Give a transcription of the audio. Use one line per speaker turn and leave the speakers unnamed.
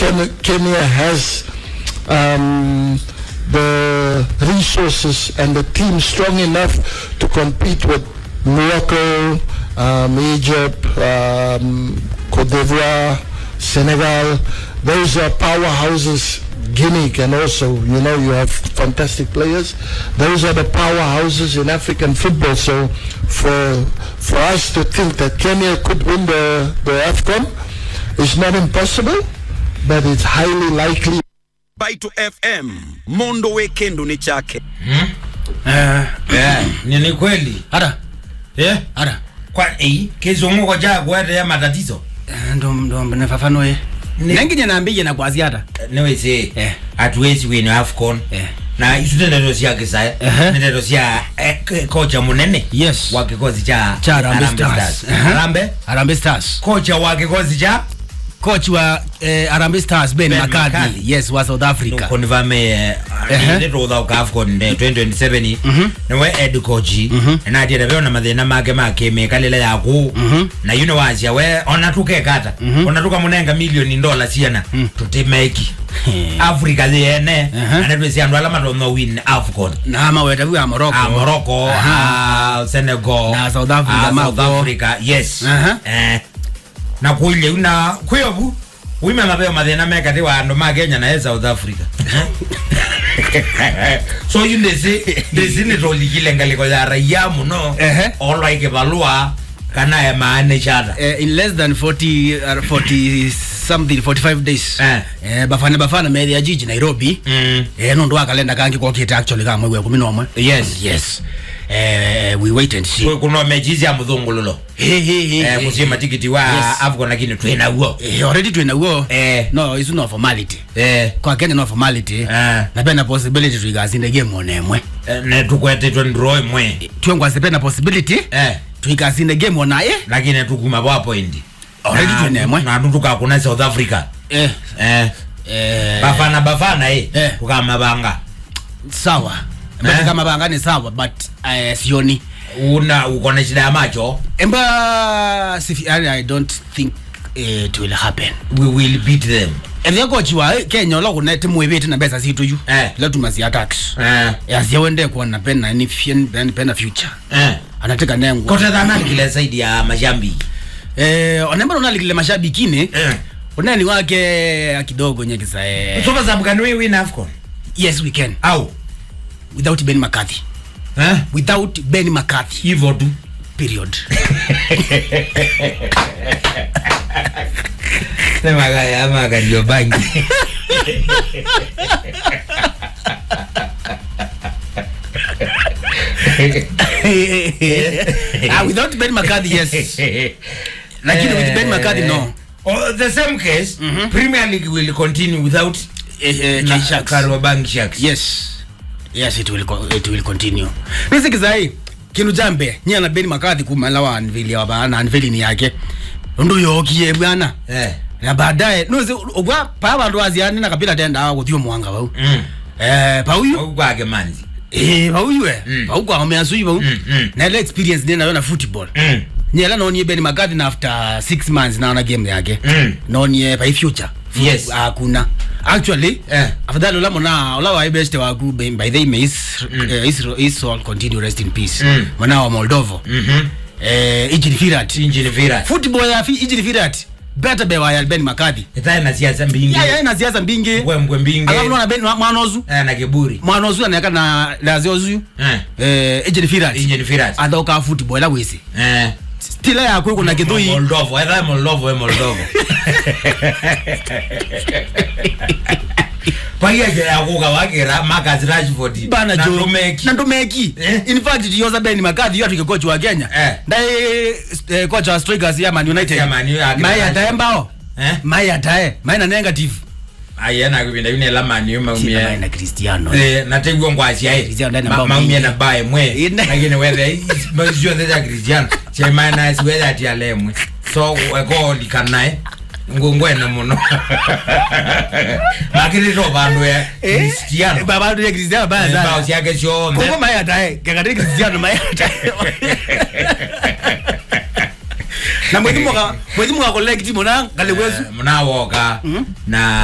Ken- Kenya has um, the resources and the team strong enough to compete with Morocco, um, Egypt, um, Cote d'Ivoire, Senegal. Those are powerhouses. Guinea can also, you know, you have fantastic players. Those are the powerhouses in African football. So for for us to think that Kenya could win the, the AFCON is not impossible, but it's highly likely.
Baitu FM Mondo Weekend ni chake.
Eh, ni ni kweli
hata
eh
hata
kwa eh kizunguko cha kwete ya matatizo
Eh, ndo ndo nifafanue
Ni-
nenginye naambie na kwazi hata
niwese
Eh.
hatuwezi win afcon
Eh.
na isu ndeto cia kisaya
Ehe.
ndeto cia eh, k- kocha munene
Yes.
wa kikosi cha
cha Harambee
Harambee
Stars
Stars.
Aha.
Harambee
Harambee Stars
kocha wa kikosi cha
coach wa eh, Harambee Stars Ben,
Ben
McCarthy
McCarthy.
yes wa South Africa
konivame
Ehe.
ndeto ka afcon nde 2027 niwe head coach na atiete veona mathina make makimikalile yaku na yuno wacia we ona tukekata ona tukamunenga milioni ndola ciana tutimeki africa thiene
Ehe.
anetwisi andu ala matonyo win afcon
na maweta wa Morocco
a morocco
Aha.
a senegal
Na South Africa
a south
mako.
africa yes
Aha.
eh na kuile una kwevu wime mapeo mathina mekati wa andu ma kenya na e south africa so yu ndisi ndisi nitolikile ngaliko ya raia muno
Ehe.
olwaike valua kana emaane chata
eh, in less than 40 uh, 40 something 45 days
Eh.
eh, bafana bafana methi ya jiji Nairobi
Mm.
eh, nundu wa kalenda kangi kokite actually ka mwezi wa 11
yes
yes eh, we wait and see
Kwe- kuno mechizi ya muthungululo
hey, hey, hey,
eh,
hey,
kusima tikiti wa
Yes.
afcon lakini twina guo
eh, already twina guo
Eh.
no it's no formality
eh
kwa Kenya no formality
Eh.
na pena possibility tuikasinde game onemwe
Eh, ne tukwetitwe ndro imwe
twengwase pena possibility
eh
tuikasinde game onaye
lakini tukuma bwa point
Already
Na-
tunemwe.
na tukakuna south africa
eh,
eh
eh,
bafana bafana eh
Eh.
tukamabanga
sawa
Eh.
eh. kama banga ni sawa but eh, sioni
una uko na shida ya macho
emba sifi, I, I don't think it will happen
we will beat them
ethia kochi wa kenya ola kuna timu ibiti na besa situ yu
Eh.
la tumasi attacks
eh
yasia wende kuona pena ni fien ni pena future
eh
anataka nengo
kote dhana kile saidi ya mashambi
eh onemba unalikile mashabikini
eh
unani wake kidogo nyekisa eh
sofa sababu kan we win afcon
yes we can
au
without Ben McCarthy
eh
without Ben McCarthy
hivyo tu
period
sema gaya ama kandio bangi
ah without Ben McCarthy yes lakini with Ben McCarthy no
Oh, the same case premier league will continue without
eh, eh,
na-
K-Sharks.
Kariobangi Sharks
yes yes it will co- it will continue nisikizai kinu jambe nyia na Ben McCarthy kumala wa anvili wa bana anvili ni yake ndu yokie bwana
eh
na baadaye nuzi ogwa pa bandu aziani na kapila tenda guthio mwanga bau
mm
eh pauyu
ogwage manzi
eh pauyu eh
Mm.
pau kwa measu bau
Mm, mm.
na ile experience nina na football
mm
nyela nonie Ben McCarthy na after 6 months naona game yake
Mm.
nonie by future
Yes.
hakuna actually
Eh.
afadhali ula mona ula wa best wa ku by by the is eh, is is all continue rest in peace
Mm.
mwana wa Moldova
mhm
eh Ijin Firat
injini vira
football ya fi Ijin Firat better be wa ya Ben McCarthy
itaye na siasa mbingi
ya ya na siasa mbingi
mbwe mbwe mbingi
alafu naona Ben mwanozu
eh na kiburi
mwanozu anaka na laziozu
eh
eh Ijin Firat
injini vira
athoka football la wisi
eh
stila ya kwe kuna kithui
Moldova itaye Moldova we Moldova pagia je ya kuga wagira Marcus Rashford
bana
na
jo
Ndumeki.
na ndumeki
Eh.
in fact yoza Ben McCarthy yote kocha wa Kenya
Eh.
ndaye eh, kocha wa strikers ya Man United
Ya Man U, ya
mai
Rashford.
atae mbao
eh
mai atae mai na negative
ayena kubinda yune lamani
Sina mai
yuma
na Cristiano
Eh, nategwa ngwasi ayi
Cristiano ndani ambao
maumia
mingi.
na bae mwe
Ine.
lakini whether mazio za Cristiano che minus whether ati alemwe so weko likanae ngongwene muno lakini ro bandu ya Cristiano
baba ndio Cristiano baya
bao
sana
siake sio
Kongo mai atae kakati Cristiano mai atae na mwezi mwaka mwezi mwaka collect mona ngale wezu
mnawoka na